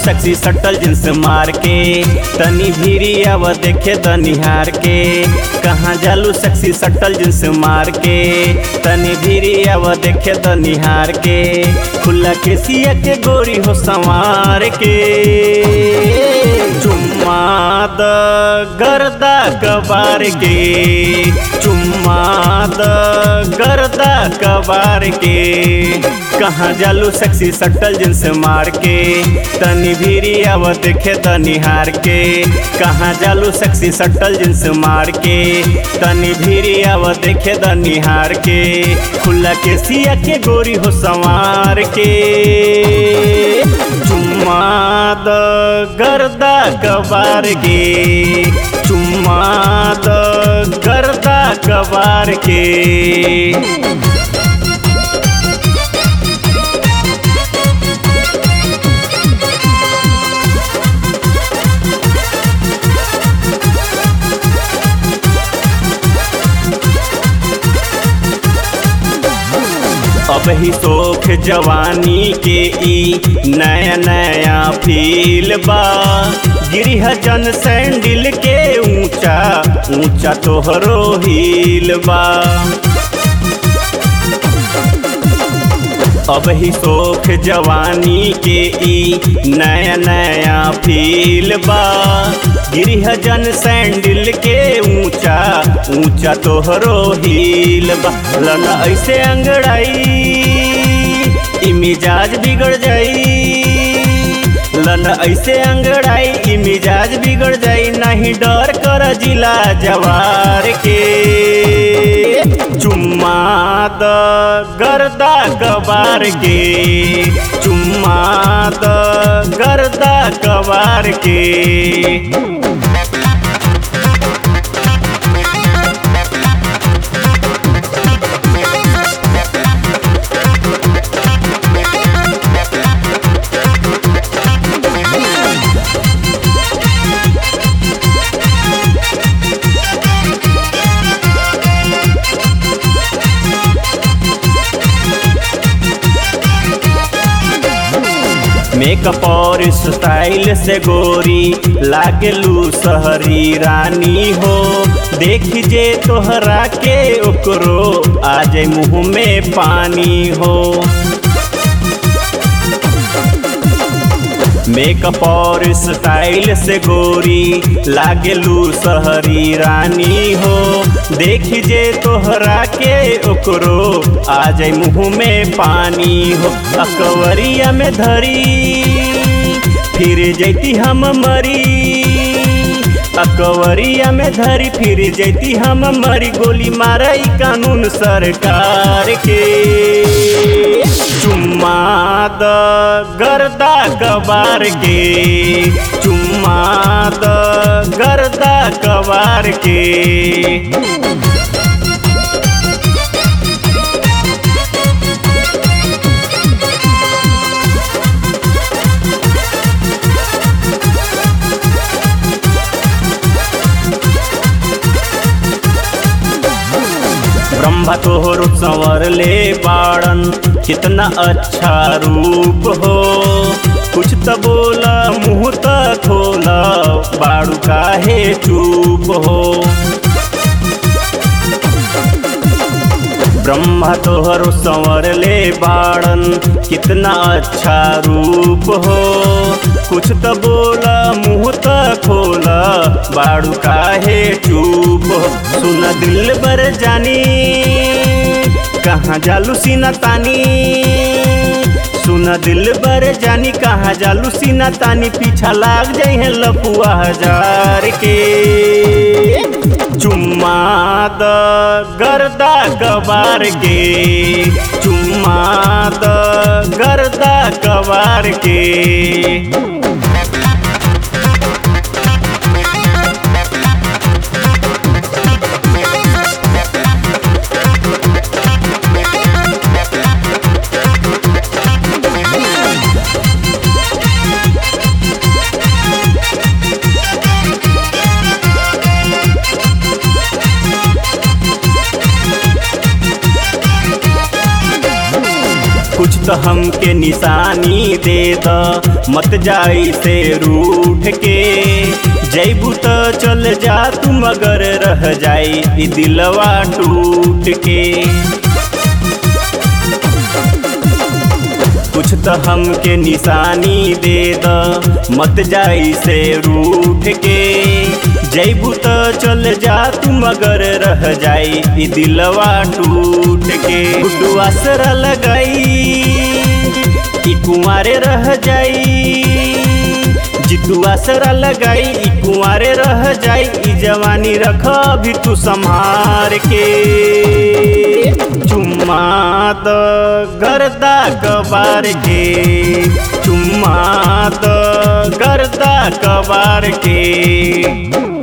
सक्सी सटल जिन्स मार के तनी भीरी अब देखे द निहार के कहाँ जालू सक्सी सटल जिन्स मार के तनी भीरी अब देखे द निहार के खुला के सिया के गोरी हो संवार के चुम्मा द गर्दा कबार के चुम्मा द गर्दा कबार के कहाँ जालू सेक्सी सटल जिन्स मार के तनी भीरी अब देखे द निहार के कहाँ जालू सेक्सी सटल जिन्स मार के तनी भीरी अब देखे द निहार के खुला के सिया के गोरी हो संवार के चुम्मा द गर्दा कबार के चुम्मा द गर्दा कबार के अब ही सोख जवानी के ई नया नया फील बा गिरिह जन सैंडल के ऊंचा ऊंचा तोहरो हील बा अब ही सोख जवानी के ई नया नया फील बा गिरिह जन सैंडल के ऊंचा ऊंचा तोहरो हील बा लन ऐसे अंगड़ाई ई मिजाज बिगड़ जाई लन ऐसे अंगड़ाई ई मिजाज बिगड़ जाई नहीं डर कर जिला जवार के चुम्मा द गर्दा कबार के चुम्मा द गर्दा कबार के मेकअप और स्टाइल से गोरी लागलू सहरी रानी हो देख जे तोहरा के ओकरो आ जाए मुँह में पानी हो मेकअप और स्टाइल से गोरी लागलू सहरी रानी हो देख जे तोहरा के ओकरो आ जाए मुँह में पानी हो अकवरिया में धरी फिर जैती हम मरी अकवरिया में धरी फिर जैती हम मरी गोली मारई कानून सरकार के चुम्मा द गर्दा कबार के चुम्मा द गर्दा कबार के ब्रह्मा तोहर संवर ले बाड़न कितना अच्छा रूप हो कुछ तो बोला मुँह तो खोला बाड़ू काहे चूप हो ब्रह्मा तोहर संवर ले बाड़न कितना अच्छा रूप हो कुछ तो बोला मुँह तो खोला बाड़ू काहे चूप हो सुन दिल बर जानी कहाँ जालू सीना तानी सुन दिल बर जानी कहाँ जालू सीना तानी पीछा लाग जाई है लपुआ हजार के चुम्मा द गर्दा कबार के चुम्मा द गर्दा कबार के कुछ तो हमके निशानी दे द मत जाई से रूठ के जैबू तो चल जा तू मगर रह जाई ई दिलवा टूट के कुछ तो हमके निशानी दे द मत जाई से रूठ के जैबू तो चल जा तू मगर रह जाई ई दिलवा टूट के गुड्डू आसरा लगाई ई कुंवारे रह जाई जितू आसरा लगाई ई कुंवारे रह जाई ई जवानी रख भी तू संभार के चुम्मा द गर्दा कबार के चुम्मा द गर्दा कबार के